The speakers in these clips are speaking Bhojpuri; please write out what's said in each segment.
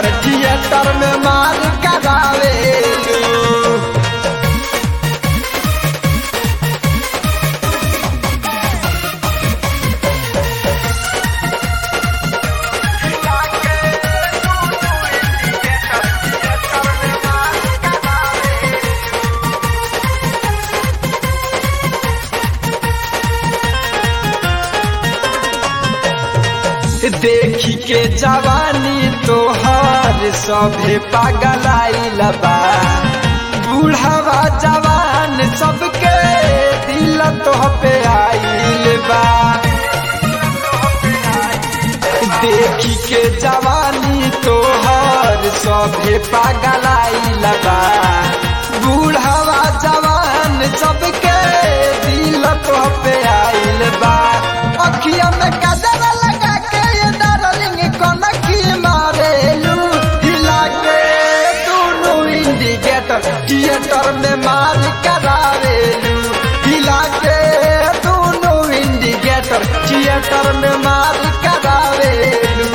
थिएटर थिएटर में मार करावेलू देखी के जवानी तोहर सभे पागलाइल बा बूढ़ावा जवान सबके दिल तोह पे आइल बा देखी के जवानी तोहर सभे पागलाइल बा बूढ़ावा जवान सबके दिल तोह पे आइल बा अखिया में कजरा लगा के ये डार्लिंग कनखी मारेलू हिला के दोनों इंडिकेटर थिएटर में मार करावेलू हिला के दोनों इंडिकेटर थिएटर में मार करावेलू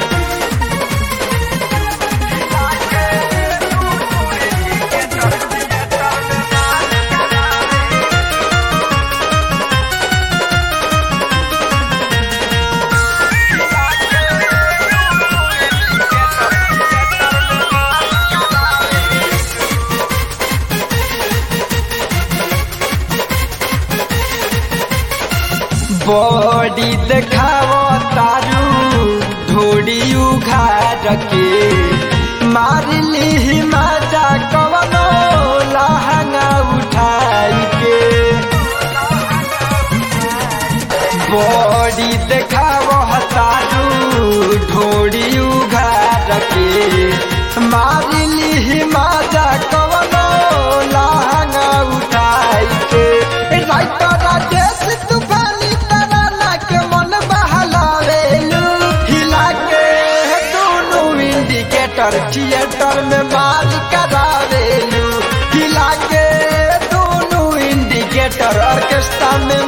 बॉडी देखावो तारू ढोड़ी उघार के मार ली मजा कवनो लहंगा उठाई के बॉडी देखावो तारू ढोड़ी उघार के मार ली मजा कवनो लहंगा उठाई के राइटर राजेश तूफानी तराना के मन बहलावेलू हिला के दोनों इंडिकेटर थिएटर में मार करावेलू हिला के दोनों इंडिकेटर ऑर्केस्ट्रा में